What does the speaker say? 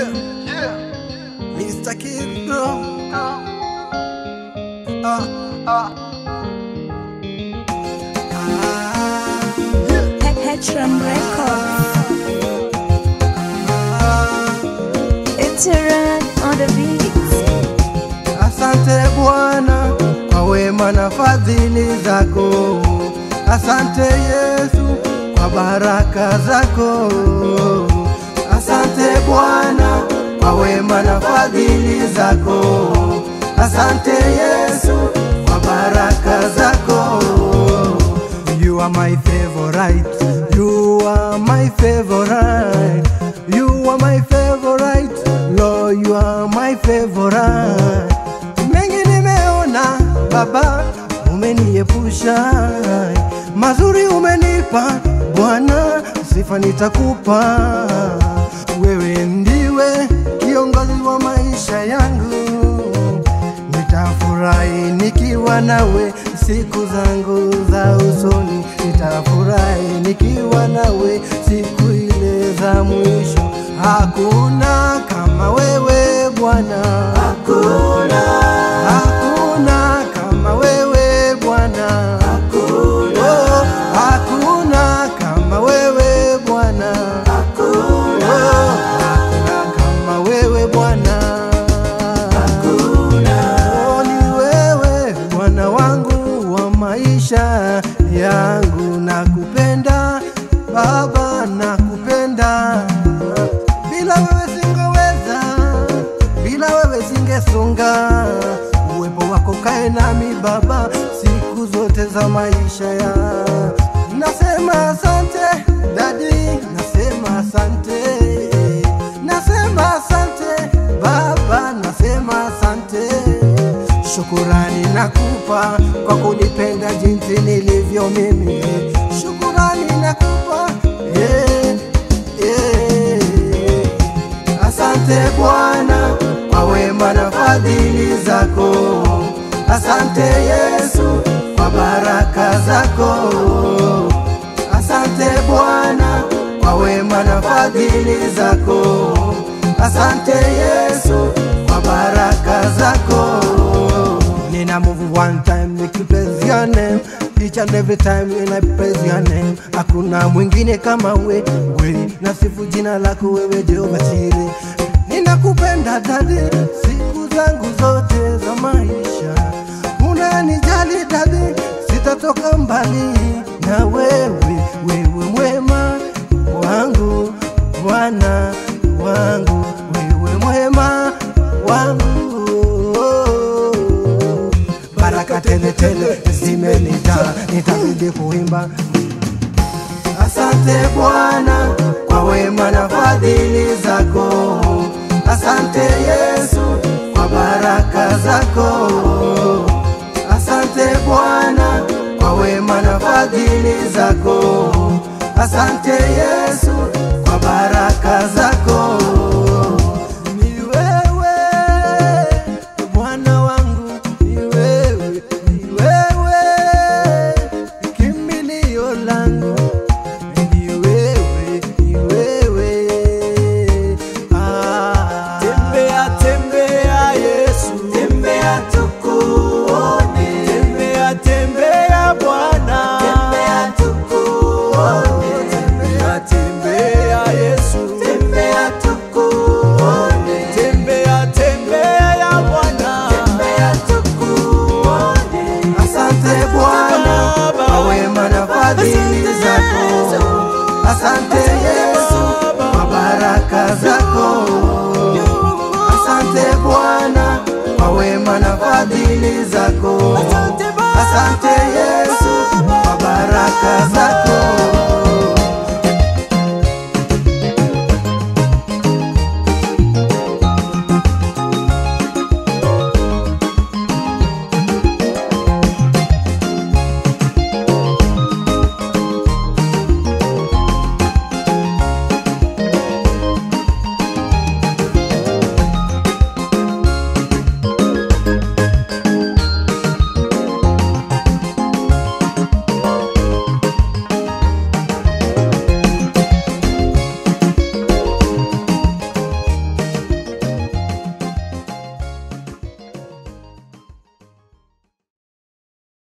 Yeah, yeah. Mr. Kid, bro. Ah, ah. Ah, yeah. Petram Records. Ah. It's a run on the beats. Asante Bwana kwa wema na fadhili zako. Asante Yesu kwa baraka zako. Asante Bwana kwa wema na fadhili zako. Asante Yesu kwa baraka zako. You are my favorite. You are my favorite. You are my favorite. Lord, you are my favorite. Mengi nimeona Baba, umeniepusha mazuri, umenipa Bwana, sifa nitakupa. Wewe ndiwe kiongozi wa maisha yangu, nitafurahi nikiwa nawe siku zangu za usoni, nitafurahi nikiwa nawe siku ile za mwisho. Hakuna kama wewe Bwana, hakuna, hakuna kama wewe Bwana, hakuna, oh, hakuna kama wewe Bwana, hakuna, oh, hakuna kama wewe Bwana, hakuna, oh, ni wewe Bwana wangu wa maisha yangu, nakupenda Baba, nakupenda bila wewe singeweza, bila wewe singesonga. Uwepo wako kae nami Baba siku zote za maisha ya nasema asante dadi, nasema asante, nasema asante Baba, nasema asante. Shukurani nakupa kwa kunipenda jinsi nilivyo mimi, shukurani nakupa yeah, yeah. Asante Bwana kwa wema na fadhili zako. Asante Yesu kwa baraka zako. Asante Bwana kwa wema na fadhili zako. Asante Yesu kwa baraka zako. Nina move one time nikipraise your name each and every time when I praise your name. Hakuna mwingine kama we, we nasifu jina lako wewe Jehova Jireh. Ninakupenda dadi siku zangu zote za maisha, unanijali dadi, sitatoka mbali na wewe, wewe mwema wangu, Bwana wangu, wewe mwema wangu baraka tele tele zimenijaa, nitabidi kuimba. Asante Bwana kwa wema na fadhili zako. Asante Yesu kwa baraka zako. Asante Bwana kwa wema na fadhili zako. Asante Yesu kwa baraka zako. Ni wewe Bwana wangu, ni wewe, ni wewe kimbilio langu, ni wewe, ni wewe ah. Tembea, tembea Yesu, Tembea tukuone, tembea, tembea Bwana, tembea tukuone, tembea, tembea Yesu, tembea tukuone, tembea, tembea Bwana, tembea tukuone. Asante Bwana kwa wema na fadhili zako. Asante Yesu kwa baraka zako. Asante Bwana kwa wema na fadhili zako. Asante Yesu